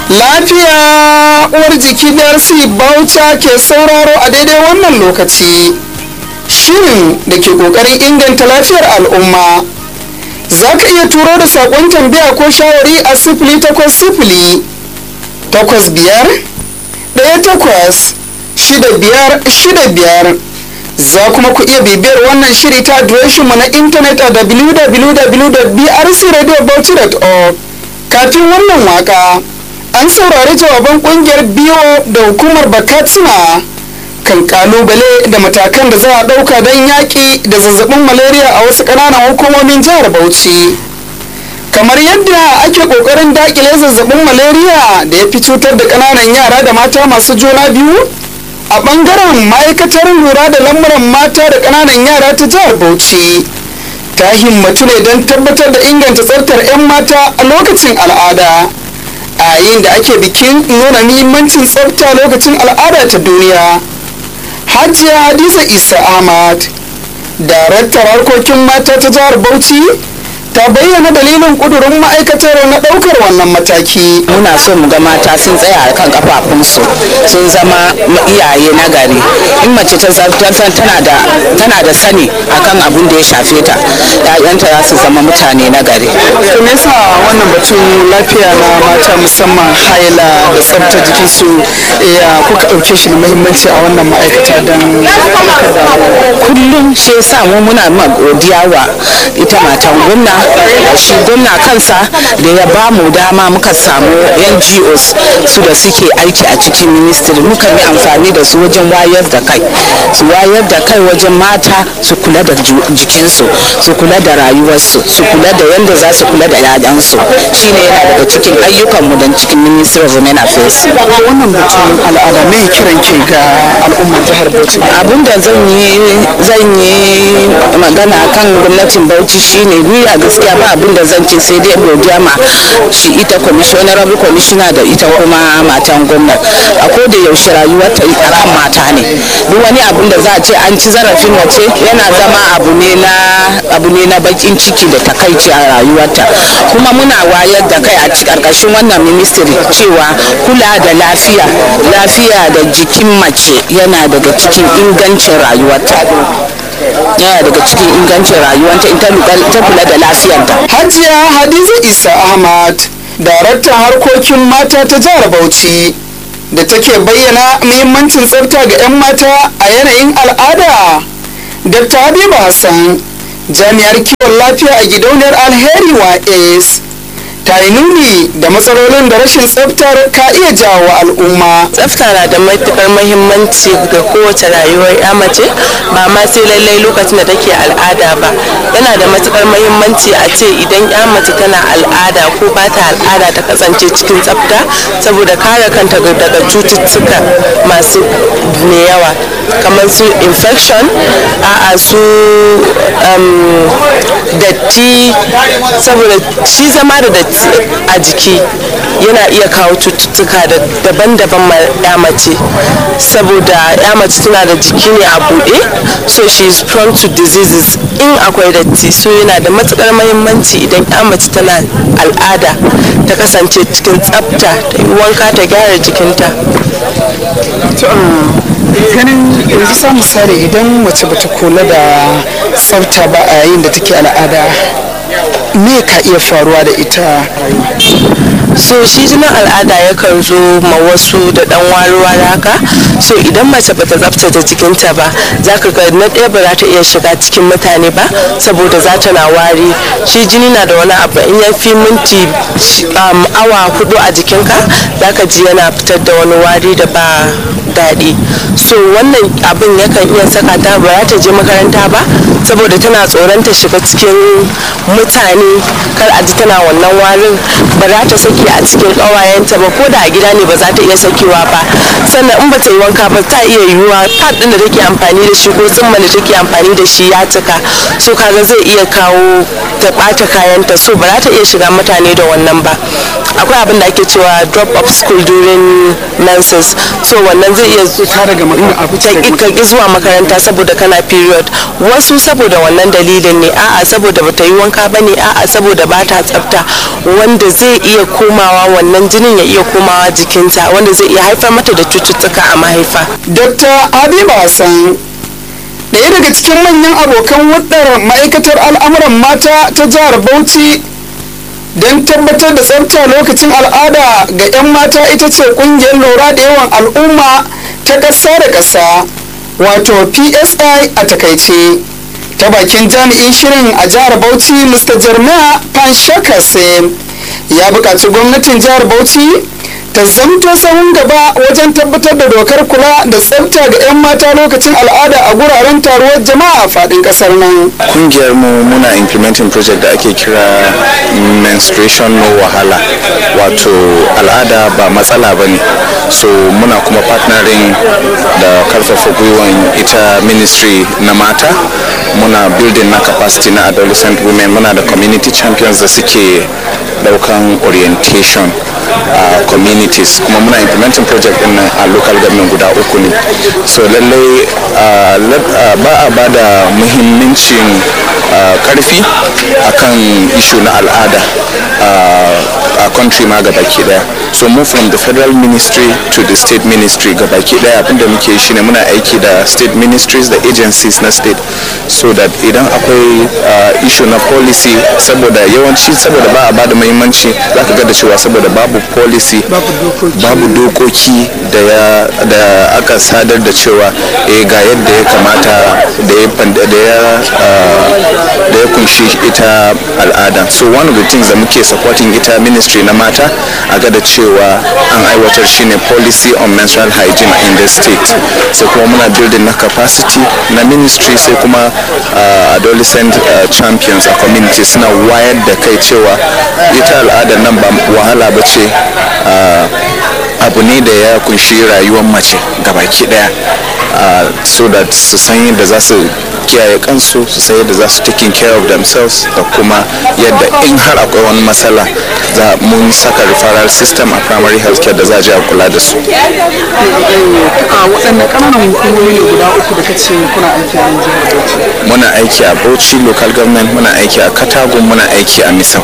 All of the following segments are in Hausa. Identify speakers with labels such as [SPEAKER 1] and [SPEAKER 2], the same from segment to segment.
[SPEAKER 1] lafiya uwar jiki darsi bauta ke sauraro a daidai wannan lokaci shirin da ke kokarin inganta lafiyar al'umma za ka iya turo da saƙon tambaya ko shawari a sifili takwas sifili takwas biyar ɗaya takwas shida biyar shida biyar za kuma ku iya bibiyar wannan shiri ta adireshinmu na intanet a www.brcradiobauchi.org kafin wannan waka an saurari jawaban kungiyar biyo da hukumar bakatsina kan kalubale da matakan da za a ɗauka don yaƙi da zazzabin malaria a wasu ƙananan hukumomin jihar bauchi kamar yadda ake ƙoƙarin daƙile zazzabin malaria da ya fi cutar da ƙananan yara da mata masu juna biyu a ɓangaren ma'aikatar lura da lamuran mata da ƙananan yara ta jihar bauchi ta himmatu ne don tabbatar da inganta tsaftar 'yan mata a lokacin al'ada a yayin da ake bikin nuna muhimmancin tsafta lokacin al'ada ta duniya hajiya hadiza isa ahmad daraktar harkokin mata ta jihar bauchi ta bayyana dalilin kudurin ma'aikatar na daukar wannan mataki
[SPEAKER 2] muna so mu ga mata sun tsaya a kan kafafunsu sun zama iyaye na gari in mace ta zartar tana da tana da sani akan abin da ya shafe ta ƴaƴanta za su zama mutane na gari
[SPEAKER 1] to me yasa wannan batun lafiya na mata musamman haila da tsaftar jikin su ya kuka dauke shi da muhimmanci a wannan ma'aikata don
[SPEAKER 2] kullum shi yasa mu muna ma godiya wa ita matan gwamna da shi gwamna kansa da ya ba mu dama muka samu ngos su da suke aiki a cikin ministry muka yi amfani da su wajen wayar da kai su wayar da kai wajen mata su kula da jikinsu su kula da rayuwarsu su kula da yadda za su kula da yayansu shine yana daga cikin ayyukanmu don cikin ministry of women affairs
[SPEAKER 1] wannan batun al'ada me kiran ke ga al'ummar jihar bauchi
[SPEAKER 2] abin da zan yi zan yi magana kan gwamnatin bauchi shine ni a gaskiya ba abin da zan ce sai dai godiya ma shi ita honorable commissioner da ita kuma matan gwamna a ko da yaushe rayuwar ta kan mata ne duk wani abin da za a ce an ci zarafin wace yana zama abu ne na abu ne na bakin ciki da takaici a rayuwarta kuma muna wayar da kai a karkashin wannan ministry cewa kula da lafiya lafiya da jikin mace yana daga cikin ingancin rayuwarta yana daga cikin ingancin rayuwanta in ta kula da lafiyarta.
[SPEAKER 1] Hajiya Hadiza Isa Ahmad, daraktan harkokin mata ta jihar Bauchi, da take bayyana muhimmancin tsafta ga 'yan mata a yanayin al'ada. Dr. Habiba Hassan, jami'ar kiwon lafiya a gidauniyar Alheri wa ACE. ta yi nuni da matsalolin da rashin tsaftar ka iya jawo al'umma.
[SPEAKER 3] Tsafta na da matukar muhimmanci ga kowace rayuwar ya mace ba ma sai lallai lokacin da take al'ada ba. Yana da matukar muhimmanci a ce idan ya mace tana al'ada ko ba ta al'ada ta kasance cikin tsafta saboda kare kanta daga cututtuka masu mai yawa kamar su infection a'a su datti saboda shi zama da datti a jiki yana iya kawo cututtuka daban-daban ma ya mace saboda ya mace tana da jiki ne a buɗe so she is prone to diseases in akwai datti so yana da matukar mahimmanci idan ya mace tana al'ada ta kasance cikin tsafta ta yi wanka ta gyara jikinta
[SPEAKER 1] ganin yanzu sa misali idan mace bata kula da tsafta ba a yayin da take al'ada me ka iya faruwa da ita
[SPEAKER 3] so shi jinin al'ada yakan zo ma wasu da dan wari haka so idan mace bata tsaftace jikinta ba za ka ga na ɗaya ba za ta iya shiga cikin mutane ba saboda za ta na wari shi jini na da wani abu in ya fi minti awa hudu a jikinka za ka ji yana fitar da wani wari da ba daɗi so wannan abin yakan iya saka ta ba za ta je makaranta ba saboda tana tsoron ta shiga cikin mutane kar a ji tana wannan warin ba za ta saki a cikin ƙawayenta ba ko da a gida ne ba za ta iya sakewa ba sannan in ba ta yi wanka ba ta iya yiwuwa pad ɗin da take amfani da shi ko tsimma da take amfani da shi ya cika so kaga zai iya kawo ta ɓata kayanta so ba za ta iya shiga mutane da wannan ba akwai abin da ake cewa drop of school during menses so wannan zai iya
[SPEAKER 1] ta daga
[SPEAKER 3] ka ki zuwa makaranta saboda kana period wasu saboda wannan dalilin ne a'a saboda bata yi wanka bane a'a saboda bata tsafta wanda zai iya komawa wannan jinin ya iya komawa jikinta wanda zai iya haifar mata da cututtuka a mahaifa
[SPEAKER 1] dr habiba hassan ɗaya daga cikin manyan abokan hudar ma'aikatar al'amuran mata ta jihar bauchi don tabbatar da tsafta lokacin al'ada ga 'yan mata ita ce kungiyar lura da yawan al'umma ta ƙasa da ƙasa wato psi a takaice ta bakin jami'in shirin a jihar bauchi mr jeremiah panshakase ya buƙaci gwamnatin jihar bauchi ta zamto sahun gaba wajen tabbatar da dokar kula da tsafta ga 'yan mata lokacin al'ada a guraren taruwar jama'a a faɗin ƙasar nan
[SPEAKER 4] kungiyar mu muna implementing project da ake kira menstruation no wahala wato al'ada ba matsala ba ne so muna kuma partnering da karfafa gwiwan ita ministry na mata muna building na capacity na adolescent women muna da community champions da suke daukan orientation a uh, communities kuma muna implementing project din nan a local government guda uku ne so lallai uh, uh, ba a ba da muhimmancin karfi akan issue na al'ada a country ma gabaki daya so move from the federal ministry to the state ministry gabaki daya abinda muke yi shine muna aiki da state ministries da agencies na state so that idan akwai issue na policy saboda yawanci saboda ba a ba da muhimmanci za ka ga da cewa saboda babu policy babu dokoki da ya da aka sadar da cewa eh ga yadda ya kamata da ya da ya da ya kunshi ita al'ada so one of the things da muke supporting ita ministry na mata a ga da cewa an aiwatar shine policy on menstrual hygiene in the state sai kuma muna building na capacity na ministry sai kuma uh, adolescent uh, champions a community suna wayar da kai cewa ita al'adar nan ba wahala ba ce abu ne da ya kunshi rayuwar mace gabaki daya so that su san yadda za su kiyaye kansu su san yadda za su taking care of themselves da kuma yadda in har akwai wani matsala za mun saka referral system a primary health care da za a je a kula da su
[SPEAKER 1] a waɗanne ƙananan hukumomi ne guda uku da kace kuna aiki a jihar Bauchi
[SPEAKER 4] muna aiki a bauchi local government muna aiki a katagun muna aiki a misau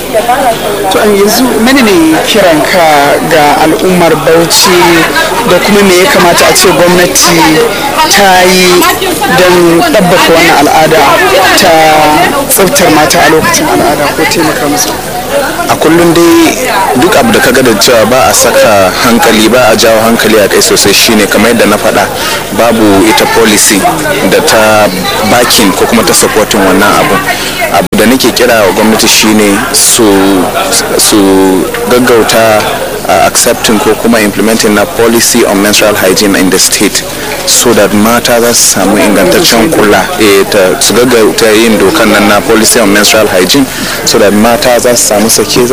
[SPEAKER 1] to an yanzu mene ne kiran ka ga al'ummar bauchi da kuma me ya kamata a ce gwamnati ta yi don ɗabbaka wannan al'ada ta tsaftar mata a lokacin al'ada ko taimaka musu
[SPEAKER 4] a kullum dai duk abu da kaga da cewa ba a saka hankali ba a jawo hankali a kai sosai shine kamar yadda na faɗa babu ita policy da ta bakin ko kuma ta supporting wannan abu abu da nake kira wa gwamnati shine su su gaggauta uh, accepting ko kuma implementing na policy on menstrual hygiene in the state so that mata za su samu ingantaccen kula eh, ta su gaggauta yin dokan nan na policy on menstrual hygiene so that mata za su samu sake